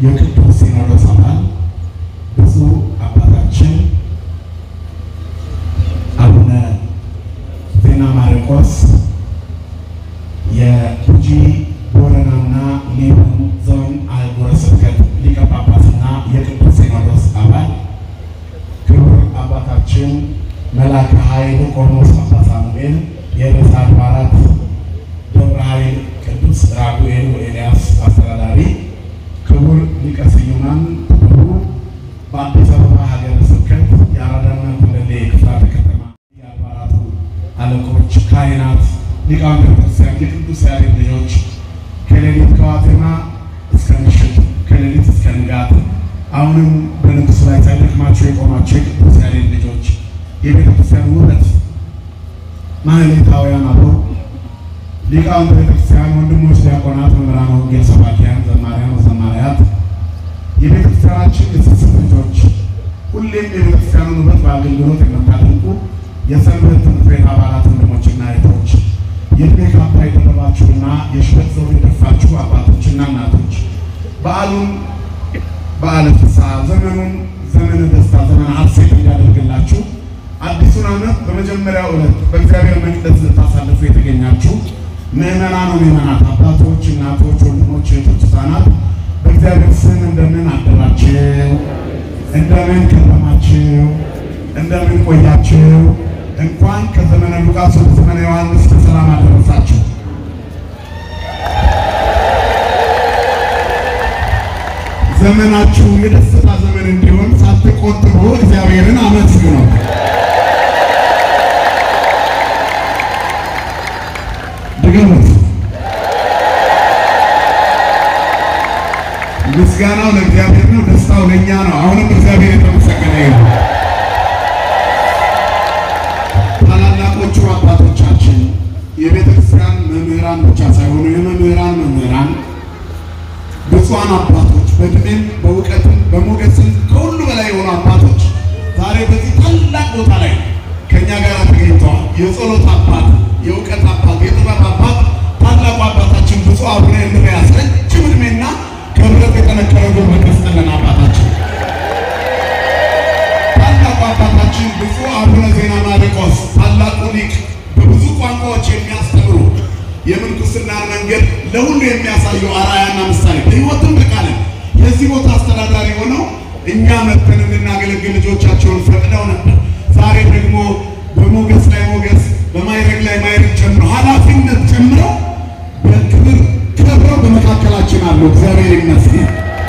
የቅዱስ ሲኖዶስ አባል ብፁዕ አባታችን አቡነ ዜና ማርቆስ የጉጂ ቦረናና ሊበን ዞን አህጉረ ስብከት ሊቀ ጳጳስና የቅዱስ ሲኖዶስ አባል ክቡር አባታችን መልአከ ኃይል ቆሞስ አባ ሳሙኤል የርዕሰ አድባራት ደብረ ኃይል ቅዱስ ራጉኤል ወኤልያስ አስተዳዳሪ፣ ክቡር ሊቀ ስዩማን ክቡሩ በአዲስ አበባ ሀገረ ስብከት የአራዳና ጉለሌ ክፍላተ ከተማ የአድባራቱ አለቆች፣ ካህናት፣ ሊቃውንተ ቤተክርስቲያን፣ የቅዱስ ያሬድ ልጆች ከሌሊት ከዋዜማ እስከ ምሽት ከሌሊት እስከ ንጋት አሁንም በንጉሥ ላይ ሳይደክማቸው የቆማቸው የቅዱስ ያሬድ ልጆች የቤተክርስቲያን ውበት ማህሌታውያን አበው ሊቃውንተ ቤተክርስቲያን ወንድሞች፣ ዲያቆናት፣ መምህራን ወንጌል ሰባኪያን፣ ዘማሪያን፣ ዘማሪያት የቤተክርስቲያናችን የስስት ልጆች ሁሌም የቤተክርስቲያኑን ውበት በአገልግሎት የምታደንቁ የሰንበት ትምህርት ቤት አባላት ወንድሞችና እህቶች የዕድሜ ካባ የደረባችሁና የሽበት ዘውድ የደፋችሁ አባቶችና እናቶች በዓሉን በዓለ ፍስሐ ዘመኑን ዘመነ ደስታ ዘመነ ሐሴት እንዲያደርግላችሁ አዲሱን ዓመት በመጀመሪያው ዕለት በእግዚአብሔር መቅደስ ልታሳልፉ የተገኛችሁ ምዕመናን ምዕመናት፣ አባቶች፣ እናቶች፣ ወንድሞች፣ እህቶች፣ ሕፃናት በእግዚአብሔር ስም እንደምን አደራችሁ? እንደምን ከረማችሁ? እንደምን ቆያችሁ? እንኳን ከዘመነ ሉቃስ ወደ ዘመነ ዮሐንስ በሰላም አደረሳችሁ። ዘመናችሁ የደስታ ዘመን እንዲሆን ሳትቆጥቡ እግዚአብሔርን አመስግኑ። ድገሙት። ምስጋናው ለእግዚአብሔር ነው፣ ደስታው ለእኛ ነው። አሁንም እግዚአብሔር የተመሰገነ ይሁን። ታላላቆቹ አባቶቻችን የቤተ ክርስቲያን መምህራን ብቻ ሳይሆኑ የመምህራን መምህራን ብፁዓን አባቶች በዕድሜም በእውቀትም በሞገስም ከሁሉ በላይ የሆኑ አባቶች ዛሬ በዚህ ታላቅ ቦታ ላይ ከእኛ ጋር ተገኝተዋል። የጸሎት አባት፣ የእውቀት አባት፣ የጥበብ አባት ታላቁ አባታችን ብፁዕ አቡነ እንድርያስ ረጅም ዕድሜና ከብረት የጠነከረ ጉልበት ይስጥልን። አባታችን ታላቁ አባታችን ብፁዕ አቡነ ዜና ማርቆስ ታላቁ ሊቅ በብዙ ቋንቋዎች የሚያስተምሩ የምንኩስናን መንገድ ለሁሉ የሚያሳዩ አርአያና ምሳሌ በሕይወትም በቃልም የዚህ ቦታ አስተዳዳሪ ሆነው እኛ መጥተን እንድናገለግል ልጆቻቸውን ፈቅደው ነበር። ዛሬ ደግሞ በሞገስ ላይ ሞገስ፣ በማይረግ ላይ ማይረግ ጨምረው ኃላፊነት ጨምረው በክብር ከብረው በመካከላችን አሉ። እግዚአብሔር ይመስገን።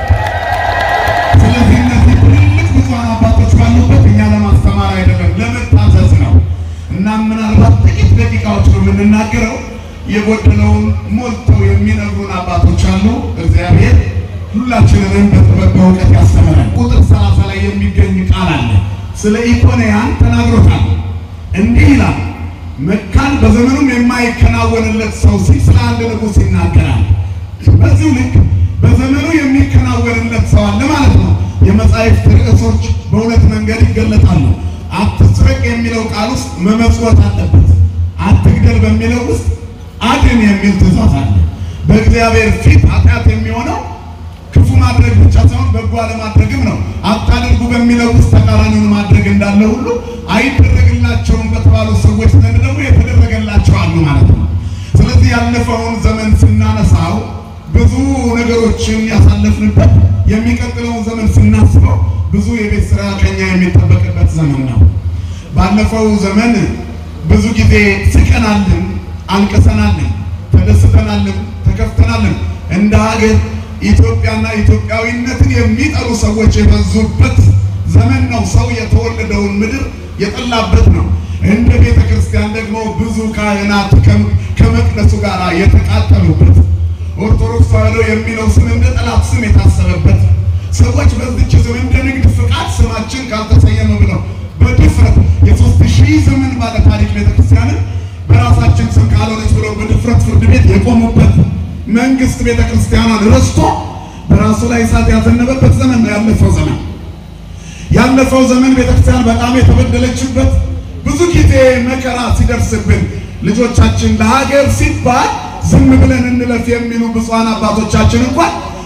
ስለዚህ እነዚህ ትልልቅ ብፁዓን አባቶች ካሉበት እኛ ለማስተማር አይደለም ለመታዘዝ ነው እና ምናልባት ጥቂት ደቂቃዎች ነው የምንናገረው የጎደለውን ሞልተው የሚነግሩን አባቶች አሉ። እግዚአብሔር ሁላችንንም በጥበብ በእውቀት ያስተምረን። ቁጥር ሰላሳ ላይ የሚገኝ ቃል አለ። ስለ ኢኮንያን ተናግሮታል። እንዲህ ይላል፣ መካን በዘመኑም የማይከናወንለት ሰው ሲል ስለ አንድ ንጉሥ ይናገራል። በዚሁ ልክ በዘመኑ የሚከናወንለት ሰው አለ ማለት ነው። የመጻሕፍት ርዕሶች በሁለት መንገድ ይገለጣሉ። አትስረቅ የሚለው ቃል ውስጥ መመጽወት አለበት። አትግደል በሚለው ውስጥ አድን የሚል ትእዛዝ አለ። በእግዚአብሔር ፊት ኃጢአት የሚሆነው ክፉ ማድረግ ብቻ ሳይሆን በጎ አለማድረግም ነው። አታድርጉ በሚለው ውስጥ ተቃራኒውን ማድረግ እንዳለ ሁሉ አይደረግላቸውም በተባሉ ሰዎች ዘንድ ደግሞ የተደረገላቸው አሉ ማለት ነው። ስለዚህ ያለፈውን ዘመን ስናነሳው ብዙ ነገሮችን ያሳለፍንበት፣ የሚቀጥለውን ዘመን ስናስበው ብዙ የቤት ስራ ከኛ የሚጠበቅበት ዘመን ነው። ባለፈው ዘመን ብዙ ጊዜ ስቀናልን አልቅሰናልን፣ ተደስተናልን፣ ተከፍተናልን። እንደ ሀገር ኢትዮጵያና ኢትዮጵያዊነትን የሚጠሉ ሰዎች የበዙበት ዘመን ነው። ሰው የተወለደውን ምድር የጠላበት ነው። እንደ ቤተ ክርስቲያን ደግሞ ብዙ ካህናት ከመቅደሱ ጋር የተቃጠሉበት፣ ኦርቶዶክስ ተዋሕዶ የሚለው ስም እንደ ጠላት ስም የታሰበበት፣ ሰዎች በዚች ስም እንደ ንግድ ፍቃድ ስማችን ካልተሰየመ ብለው በድፍረት የሶስት ሺህ ዘመን ባለ ታሪክ ቤተክርስቲያንን በራሳችን ስም ካልሆነች ብለው በድፍረት ፍርድ ቤት የቆሙበት መንግስት ቤተክርስቲያኗን ረስቶ በራሱ ላይ እሳት ያዘነበበት ዘመን ነው ያለፈው ዘመን። ያለፈው ዘመን ቤተክርስቲያን በጣም የተበደለችበት ብዙ ጊዜ መከራ ሲደርስብን ልጆቻችን ለሀገር ሲባል ዝም ብለን እንለፍ የሚሉ ብፁዓን አባቶቻችን እንኳን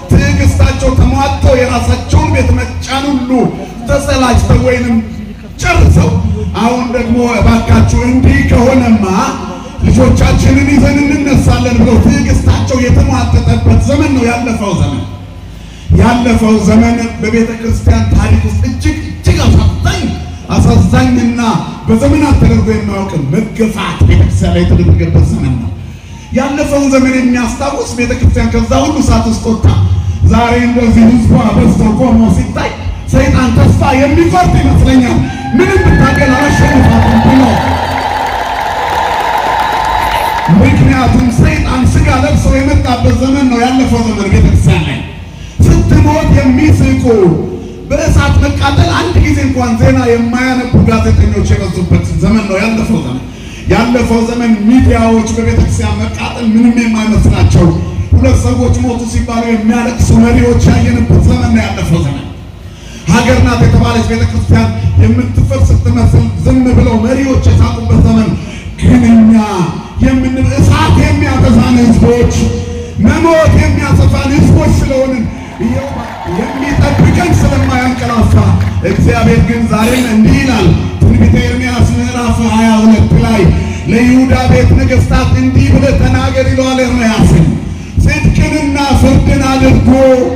ትዕግስታቸው ተሟጦ የራሳቸውን ቤት መጫን ሁሉ ተሰላችተው ወይንም ጨርሰው አሁን ደግሞ እባካችሁ እንዲህ ከሆነማ ልጆቻችንን ይዘን እንነሳለን ብለው ትዕግስታቸው የተሟጠጠበት ዘመን ነው ያለፈው ዘመን። ያለፈው ዘመን በቤተ ክርስቲያን ታሪክ ውስጥ እጅግ እጅግ አሳዛኝ አሳዛኝና በዘመናት ተደርጎ የማያውቅ መገፋት ቤተክርስቲያን ላይ የተደረገበት ዘመን ነው። ያለፈውን ዘመን የሚያስታውስ ቤተክርስቲያን ከዛ ሁሉ እሳት ውስጥ ወጥታ ዛሬ እንደዚህ ህዝቧ በዝቶ ቆሞ ሲታይ ሰይጣን ተስፋ የሚቆርጥ ይመስለኛል። ምንም ብታገል አላሸንፋትም ብሎ ምክንያቱም ሰይጣን ስጋ ለብሶ የመጣበት ዘመን ነው ያለፈው ዘመን ቤተክርስቲያን ላይ ስትሞት የሚስቁ በእሳት መቃጠል አንድ ጊዜ እንኳን ዜና የማያነቡ ጋዜጠኞች የበዙበት ዘመን ነው ያለፈው ዘመን። ያለፈው ዘመን ሚዲያዎች በቤተክርስቲያን መቃጠል ምንም የማይመስላቸው ሁለት ሰዎች ሞቱ ሲባሉ የሚያለቅሱ መሪዎች ያየንበት ዘመን ነው ያለፈው ዘመን። ሀገር ናት የተባለች ቤተክርስቲያን የምትፈርስ ስትመስል ዝም ብለው መሪዎች የሳቁበት ዘመን ግን እኛ የምን እሳት የሚያጠፋን ህዝቦች መሞት የሚያጠፋን ህዝቦች ስለሆንን የሚጠብቀን ስለማያንቀላፋ እግዚአብሔር ግን ዛሬም እንዲህ ይላል። ትንቢተ ኤርምያስ ምዕራፍ 22 ላይ ለይሁዳ ቤት ነገሥታት እንዲህ ብለህ ተናገር ይለዋል ኤርምያስን ጽድቅንና ፍርድን አድርጎ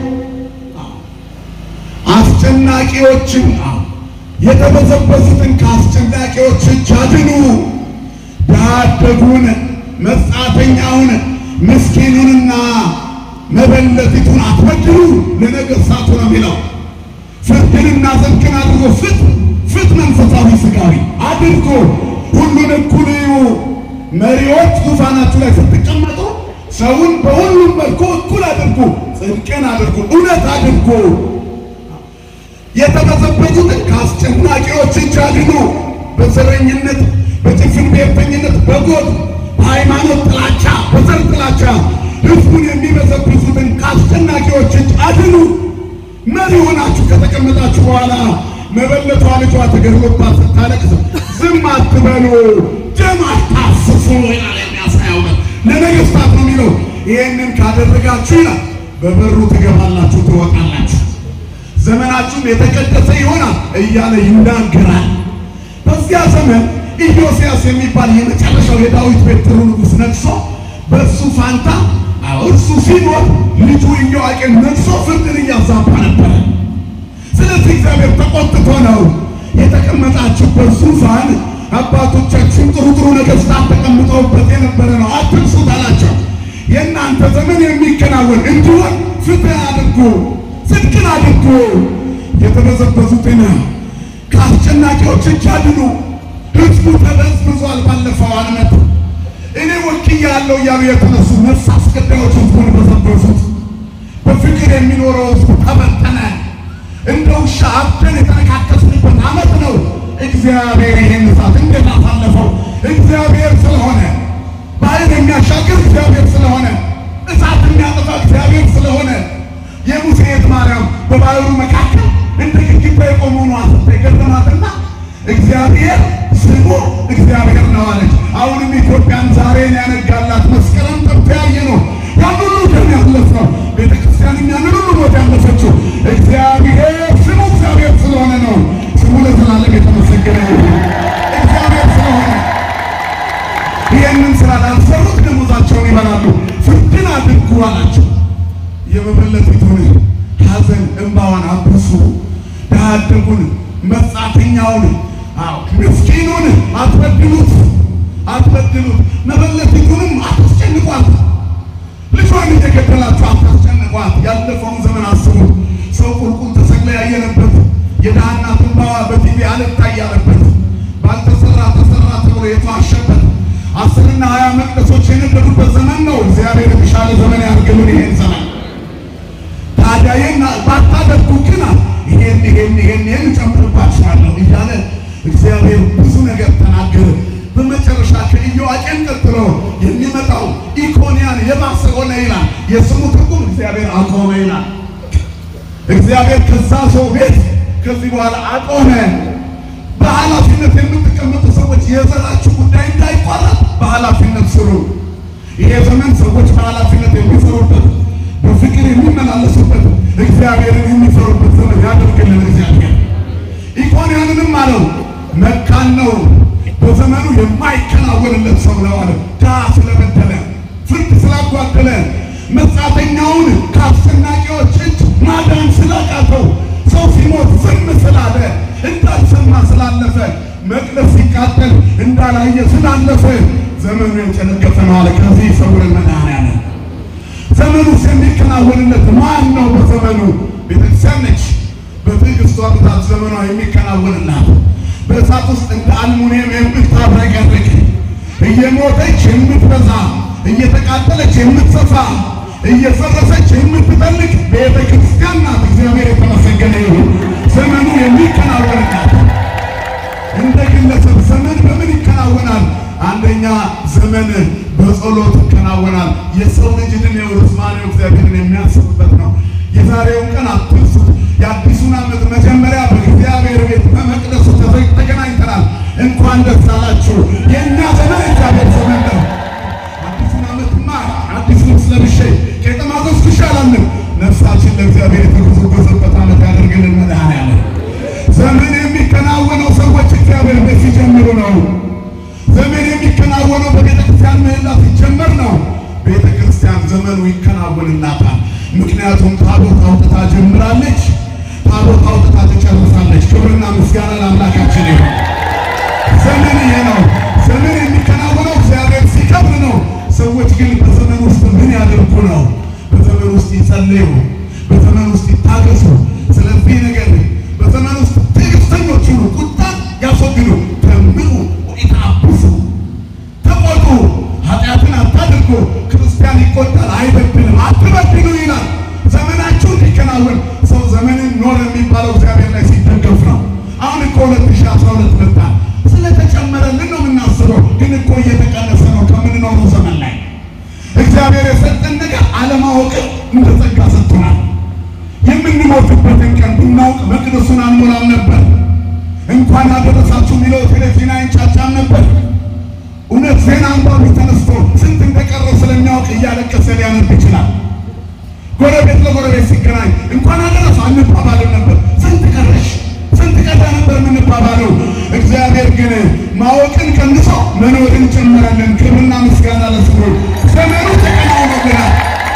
አስጨናቂዎችን የተበዘበዙትን ከአስጨናቂዎች እጅ አድኑ፣ ድሀ አደጉን፣ መጻተኛውን፣ ምስኪኑንና መበለቲቱን አትበድሉ ለነገሥታቱ ነው የሚለው። ፍርድንና ጽድቅን አድርጎ ፍት ፍት መንፈሳዊ ስጋዊ አድርጎ ሁሉን እኩል እዩ። መሪዎች ዙፋናችሁ ላይ ስትቀመጡ ሰውን በሁሉም መልኩ እኩል አድርጉ፣ ጽድቅን አድርጉ፣ እውነት አድርጉ። የተበዘበዙትን ከአስጨናቂዎች እጅ አድኑ። በዘረኝነት፣ በጭፍን ብሔርተኝነት፣ በጎጥ በሃይማኖት ጥላቻ፣ በዘር ጥላቻ ህዝቡን የሚበዘብዙትን ከአስጨናቂዎች እጅ አድኑ። መሪ ሆናችሁ ከተቀመጣችሁ በኋላ መበለቷ ልጇ ተገድሎባት ስታለቅስ ዝም አትበሉ፣ ደም አታፍሱ ይላል የሚያሳያው ለነገሥታት ነው የሚለው። ይህንን ካደረጋችሁ ይላል በበሩ ትገባላችሁ፣ ትወጣላችሁ፣ ዘመናችሁም የተቀደሰ ይሆናል እያለ ይናገራል። በዚያ ዘመን ኢዮስያስ የሚባል የመጨረሻው የዳዊት ቤት ጥሩ ንጉሥ ነግሶ በእሱ ፋንታ እርሱ ሲሞት ልጁ ኢዮአቄም ነግሶ ፍርድን እያዛባ ነበረ። ስለዚህ እግዚአብሔር ተቆጥቶ ነው የተቀመጣችሁበት ዙፋን አባቶቻችን ጥሩ ጥሩ ነገሥታት ተቀምጠውበት የነበረ ነው፣ አትንሱት አላቸው። የእናንተ ዘመን የሚከናወን እንዲሆን ፍትህ አድርጉ፣ ጽድቅን አድርጉ፣ የተበዘበዙትን ከአስጨናቂዎች እጅ አድኑ። ሕዝቡ ተበዝብዟል። ባለፈው ዓመት እኔ ወክያለሁ እያሉ የተነሱ ነፍስ አስገዳዮች ሕዝቡን በዘበዙት። በፍቅር የሚኖረው ሕዝቡ ተበተነ። እንደ ውሻ አብደን የተነካከስንበት ዓመት ነው። እግዚአብሔር ይሄን እሳት እንዴት አሳለፈው? እግዚአብሔር ስለሆነ ባህር የሚያሻግር እግዚአብሔር ስለሆነ እሳት የሚያጠፋ እግዚአብሔር ስለሆነ የሙሴ እህት ማርያም በባህሩ መካከል እንደ ግድግዳ የቆመው ነው አስታ የገረማትና እግዚአብሔር ስሙ እግዚአብሔር ነው አለች። አሁንም ኢትዮጵያን ዛሬን ያነጋላት መስከረም ጠብቶ ያየ ነው ያን ሁሉ ደም ያለፍ ነው ቤተ ክርስቲያንም ያንን ሁሉ ሞት ያለፈችው እግዚአብሔር ስሙ እግዚአብሔር ስለሆነ ነው። ስሙ ለዘላለም የተመሰገነ ይሁን። እግዚአብሔር ስለሆነ ይህንን ስራ ላልሰሩት ደሞዛቸውን ይበላሉ። ፍርድን አድርጉ አላቸው። የመበለቲቱን ሐዘን እንባዋን አብሱ፣ ድሀ አደጉን፣ መጻተኛውን፣ አዎ ምስኪኑን አትበድሉት፣ አትበድሉት። መበለቲቱንም አታስጨንቋት። ልጇን እየገደላችሁ አታስጨንቋት። ያለፈውን ዘመን አስቡ። ሰው ቁልቁል ተሰቅላ ያየነበት የድሃ እናት እንባዋ በቲቪ አልታይ ያለበት ባልተሰራ ተሰራ ተብሎ የተዋሸበት አስርና ሀያ መቅደሶች የነበሩበት ዘመን ነው። እግዚአብሔር የተሻለ ዘመን ያድርግልን ይሄን ዘመን። ታዲያ ይህን ባታደርጉ ግን ይሄን ይሄን ይሄን ይሄን እጨምርባችኋለሁ እያለ እግዚአብሔር ብዙ ነገር ተናገረ። በመጨረሻ ከኢዮአቄም ቀጥሎ የሚመጣው ኢኮንያን የባሰ ሆነ ይላል። የስሙ ትርጉም እግዚአብሔር አቆመ ይላል። እግዚአብሔር ከዛ ሰው ቤት ከዚህ በኋላ አቆመ። በኃላፊነት የምትቀመጡ ሰዎች የዘራችሁ ጉዳይ እንዳይቋረጥ በኃላፊነት ስሩ። ይሄ ዘመን ሰዎች በኃላፊነት የሚሰሩበት በፍቅር የሚመላ የሚመላለሱበት እግዚአብሔርን የሚፈሩበት ዘመን ያደርግልን እግዚአብሔር። ኢኮንያንንም አለው መካን ነው፣ በዘመኑ የማይከናወንለት ሰው ነው አለ። ድሃ ስለበደለ፣ ፍርድ ስላጓደለ፣ መጻተኛውን ከአስጨናቂዎች እጅ ማዳን ስላቃተው፣ ሰው ሲሞት ዝም ስላለ፣ እንዳልሰማ ስላለፈ፣ መቅደስ ሲቃጠል እንዳላየ ስላለፈ ዘመኑ የጨነገፈ ነው አለ። ከዚህ ይሰውረን መድኃኔዓለም። ዘመኑስ የሚከናወንለት ማን ነው? በዘመኑ ቤተክርስቲያን ነች። በትዕግስቷ ብዛት ዘመኗ የሚከናወንላት በእሳት ውስጥ እንደ አልሙኒየም የምታብረቀርቅ እየሞተች የምትበዛ እየተቃጠለች የምትሰፋ እየፈረሰች የምትጠልቅ ቤተ ክርስቲያን ናት። እግዚአብሔር የተመሰገነ ይሁን። ዘመኑ የሚከናወንላት እንደ ግለሰብ ዘመን በምን ይከናወናል? አንደኛ ዘመን በጸሎት ይከናወናል። የሰው ልጅ ዕድሜው ርዝማኔው እግዚአብሔርን የሚያስብበት ነው። የዛሬውን ቀን አትርሱት። የአዲሱን ዓመት መጀመሪያ በእግዚአብሔር ቤት በመቅደሱ ተዘ- ተገናኝተናል። እንኳን ደስ አላችሁ። የእኛ ዘመን እግዚአብሔር ዘመን ነው። አዲሱን ዓመትማ አዲስ ልብስ ለብሼ ቄጠማ ገዝኩሽ አላለም። ነፍሳችን ለእግዚአብሔር የተጎዘጎዘበት ዓመት ያደርግልን መድኃኔዓለም። ዘመን የሚከናወነው ሰዎች እግዚአብሔር ቤት ሲጀምሩ ነው። ዘመን የሚከናወነው በቤተ ክርስቲያን ምህላ ሲጀመር ነው። ቤተ ክርስቲያን ዘመኑ ይከናወንላታል። ምክንያቱም ታቦት አውጥታ ጀምራለች፣ ታቦት አውጥታ ትጨርሳለች። ክብርና ምስጋና ለአምላካችን ይሁን። ዘመን ይሄ ነው። ዘመን የሚከናወነው እግዚአብሔር ሲከብር ነው። ሰዎች ግን በዘመን ውስጥ ምን ያደርጉ ነው? በዘመን ውስጥ ይጸልዩ፣ በዘመን ውስጥ ይታገሱ። ስለዚህ ነገር በዘመን ውስጥ ትዕግስተኞች ሁኑ፣ ቁጣን ያስወግዱ፣ ተምሩ ወኢታብሱ፣ ተቆጡ፣ ኃጢአትን አታድርጉ። ክርስቲያን ይቆጣል አይበድልም፣ አትበድሉ ይላል። ዘመናችሁ እንዲከናወን ሰው ዘመንን ኖር የሚባለው እግዚአብሔር ላይ ሲደገፍ ነው። አሁን እኮ 2012 መጣ። ስለተጨመረልን ነው የምናስበው፣ ግን እኮ እየተቀነሰ ነው ከምንኖረው ዘመን ላይ። እግዚአብሔር የሰጠን ነገር አለማወቅን እንደ ጸጋ ሰጥቶናል። የምንሞትበትን ቀን ብናውቅ መቅደሱን አንሞላም ነበር። እንኳን አደረሳችሁ የሚለው ቴሌቪዥን አይንጫጫም ነበር። እውነት ዜና አንባቢ ተነስቶ ስንት እንደቀረ ስለሚያውቅ እያለቀሰ ሊያነብ ይችላል። ጎረቤት ለጎረቤት ሲገናኝ እንኳን አደረሰ አንባባልም ነበር። ስንት ቀረሽ፣ ስንት ቀዳ ነበር የምንባባለው። እግዚአብሔር ግን ማወቅን ቀንሶ መኖርን ጨመረልን። ክብርና ምስጋና ለስሙ። ዘመኑ ተቀናውኖልናል።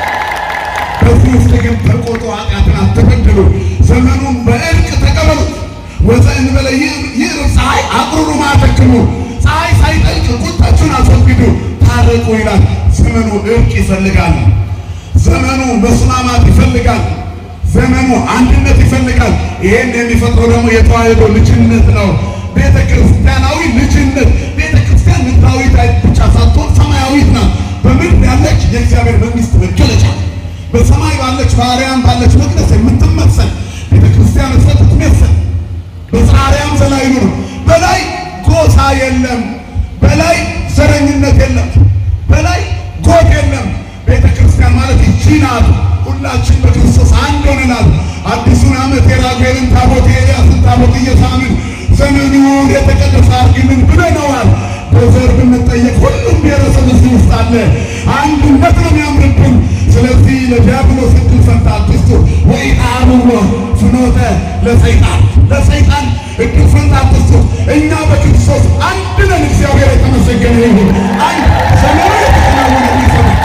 በዚህ ውስጥ ግን ተቆጡ፣ ኃጢአትን አትበድሉ፣ ዘመኑን በእርቅ ተቀበሉት። ወዘእንበለ ይዕርብ ፀሐይ አቅሩሩ ማተክሙ፣ ፀሐይ ሳይጠልቅ ቁጣችሁን አስወግዱ፣ ታረቁ ይላል። ዘመኑ እርቅ ይፈልጋል። ዘመኑ መስማማት ይፈልጋል። ዘመኑ አንድነት ይፈልጋል። ይሄን የሚፈጥረው ደግሞ የተዋሕዶ ልጅነት ነው። ቤተ ክርስቲያናዊ ልጅነት። ቤተ ክርስቲያን ምድራዊት ብቻ ሳትሆን ሰማያዊት ናት። በምድር ያለች የእግዚአብሔር መንግስት መገለጫ በሰማይ ባለች በአርያም ባለች መቅደስ የምትመሰል ቤተ ክርስቲያን እሰት ትመስል በአርያም ዘላይ ነው። በላይ ጎሳ የለም፣ በላይ ዘረኝነት የለም፣ በላይ ጎጥ የለም። ቤተ ክርስቲያን ማለት ይቺ ናት። ሁላችን በክርስቶስ አንድ ሆነናል። አዲሱን ዓመት የራጉኤልን ታቦት የኤልያስን ታቦት እየሳምን ዘመኑን የተቀደሰ አድርግልን ብለነዋል። በዘር ብንጠየቅ ሁሉም ብሔረሰብ እዚህ ውስጥ አለ። አንድነት ነው የሚያምርብን። ስለዚህ ለዲያብሎስ እድል ፈንታ አትስጡ። ወኢታብዎ ፍኖተ ለሰይጣን ለሰይጣን እድል ፈንታ አትስጡ። እኛ በክርስቶስ አንድ ነን። እግዚአብሔር የተመሰገነ ይሁን። አንድ ዘመኑ የተከናወነ ሰዎች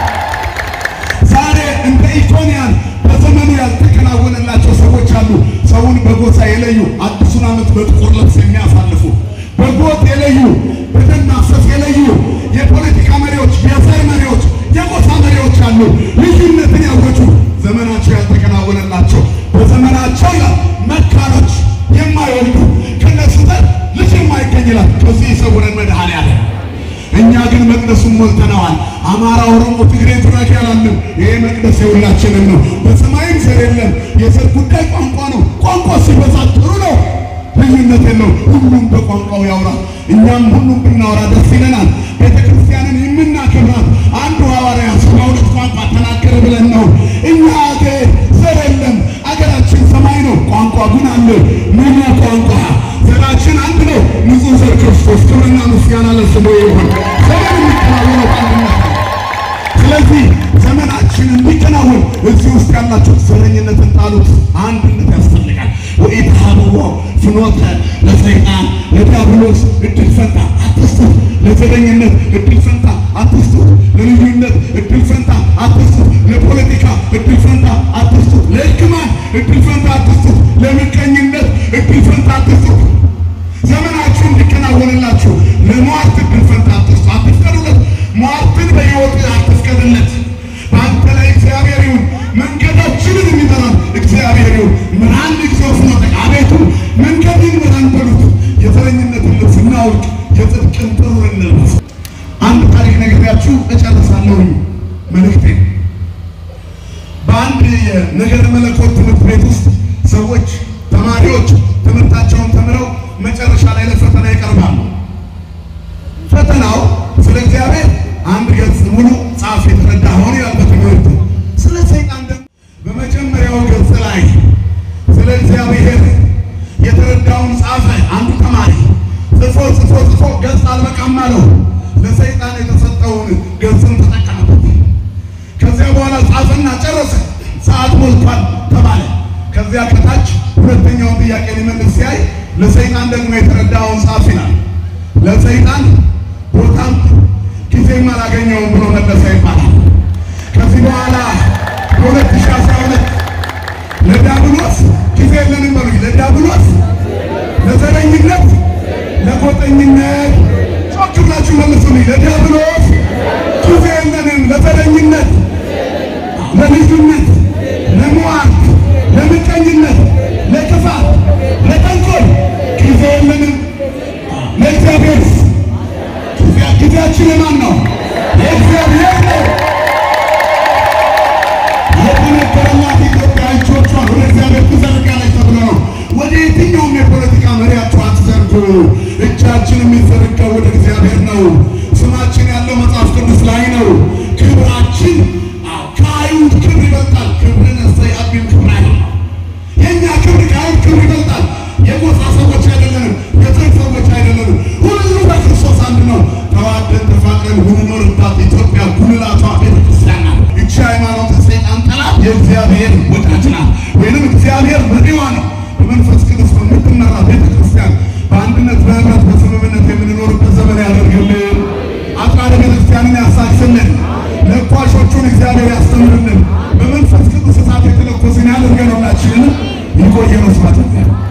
ዛሬ እንደ ኢኮንያን በዘመኑ ያልተከናወነላቸው ሰዎች አሉ። ሰውን በጎሳ የለዩ አዲሱን ዓመት በጥቁር ልብስ የሚያሳልፉ በጎጥ የለዩ በደም ማፍሰስ የለዩ የፖለቲካ መሪዎች፣ የዘር መሪዎች፣ የጎሳ መሪዎች አሉ። ልዩነትን ያወጁ ዘመናቸው ያልተከናወነላቸው በዘመናቸው ይላል መካኖች የማይወልዱ ከነሱ ዘር ልጅ የማይገኝ ይላል። ከዚህ ይሰውረን መድኃኔዓለም። እኛ ግን መቅደሱን ሞልተነዋል። አማራ፣ ኦሮሞ፣ ትግሬ፣ ጉራጌ አላለም። ይሄ መቅደስ የሁላችንም ነው። በሰማይም ዘር የለም። የዘር ጉዳይ ቋንቋ ነው። ቋንቋ ሲበዛ ጥሩ ነው፣ ልዩነት የለው። ሁሉም በቋንቋው ያውራ። እኛም ሁሉም ብናወራ ደስ ይለናል። ቤተ ክርስቲያንን የምናከብራት አንዱ ሐዋርያ ሰባ ሁለት ቋንቋ ተናገረ ብለን ነው። እኛ አገር ዘር የለም። አገራችን ሰማይ ነው። ቋንቋ ግን አለ። ምኑ ቋንቋ ዘራችን አንድ ነው። ንጹሕ ዘር ክርስቶስ። ክብርና ምስጋና ለስሙ ይሁን። ዘመን የሚከናወነው በአንድነት ነው። ስለዚህ ዘመናችን እንዲከናወን እዚህ ውስጥ ውስጥ ያላችሁ ዘረኝነትን ጣሉት። አንድነት ያስፈልጋል። ወኢትሃብዎ ፍኖተ ለሰይጣን ለዲያብሎስ እድል ፈንታ አትስጡት። ለዘረኝነት እድል ፈንታ አትስጡት። ለልዩነት እድል ፈንታ አትስጡት። ለፖለቲካ እድል ፈንታ አትስጡት። ለእርግማን እድል ፈንታ አትስጡት። ለምቀኝነት እድል ፈንታ አትስጡት። ዘመናችሁ እንዲከናወንላችሁ ለሟርት እድል ፈንታ አትስጡ፣ አትፍቀዱለት። ሟርትን በሕይወት አትፍቀድለት። በአንተ ላይ እግዚአብሔር ይሁን፣ መንገዳችንን የሚመራን እግዚአብሔር ይሁን። ምራን እግዚኦ ፍኖተ አቤቱ መንገድን ምራን በሉት። የዘረኝነትን ልብስ እናውልቅ፣ የጽድቅን ጥሩር እንልበስ። አንድ ታሪክ ነግሬያችሁ እጨርሳለሁኝ መልእክቴን። በአንድ የነገረ መለኮት ትምህርት ቤት ውስጥ ሰዎች ተማሪዎች ትምህርታቸውን ተምረው መጨረሻ ላይ ለፈተና ይቀርባሉ። ፈተናው ስለ እግዚአብሔር አንድ ገጽ ሙሉ ጻፍ የተረዳኸውን ይላል በትምህርቱ። ስለ ሰይጣን ደግሞ በመጀመሪያው ገጽ ላይ ስለ እግዚአብሔር የተረዳውን ጻፈ። አንዱ ተማሪ ጽፎ ጽፎ ጽፎ ገጽ አልበቃም አለው። ለሰይጣን የተሰጠውን ገጽን ተጠቀመበት። ከዚያ በኋላ ጻፈና ጨረሰ። ሰዓት ሞልቷል ተባለ። ከዚያ ከታች ሁለተኛውን ጥያቄ ሊመልስ ሲያይ ለሰይጣን ደግሞ የተረዳውን ጻፍ ይላል። ለሰይጣን ቦታም ጊዜም አላገኘውም ብሎ መለሰ ይባላል። ከዚህ በኋላ በሁለት ሺህ አስራ ሁለት ለዲያብሎስ ጊዜ የለንም በሉኝ። ለዲያብሎስ፣ ለዘረኝነት፣ ለጎጠኝነት ጮክ ብላችሁ መልሱልኝ። ለዲያብሎስ ጊዜ የለንም፣ ለዘረኝነት፣ ለልዩነት፣ ለሟርት፣ ለምቀኝነት፣ ለክፋት፣ ለተንኮል ጊዜ የለንም። ለእግዚአብሔር ጊዜያችን የማን ነው? የእግዚአብሔር ነው። የተነገረላት ኢትዮጵያ እጆቿን ወደ እግዚአብሔር ትዘርጋለች ተብሎ ነው። ወደ የትኛውም የፖለቲካ መሪያችሁ አትዘርጉ። እጃችን የሚዘረጋው ወደ እግዚአብሔር ነው። ስማችን ያለው መጽሐፍ ቅዱስ ላይ ነው። ክብራችን አዎ፣ ከአይሁድ ክብር ይበልጣል። ክብርን እሰይ አቢል ክብር አይደለም። የእኛ ክብር ከአይሁድ ክብር ይበልጣል። የጎሳ ሰዎች አይደለንም። የዘር ሰዎች አይደለንም። ሁሉ በክርስቶስ አንድ ነው። ተዋደን ተፋቅረን የምንኖርባት ኢትዮጵያ ጉልላቷ ቤተክርስቲያን ናት። እቺ ሃይማኖት ሰይጣን ጠላት፣ የእግዚአብሔር ወዳጅ ናት፣ ወይንም እግዚአብሔር መሪዋ ነው። በመንፈስ ቅዱስ በምትመራ ቤተክርስቲያን በአንድነት በህብረት በስምምነት የምንኖርበት ዘመን ያደርግልን። አጥራረ ቤተክርስቲያንን ያሳክስልን። ለኳሾቹን እግዚአብሔር ያስተምርልን። በመንፈስ ቅዱስ እሳት የተለኮስን ያደርገን። ሁላችንንም ይቆየን። ስብሐት ለእግዚአብሔር።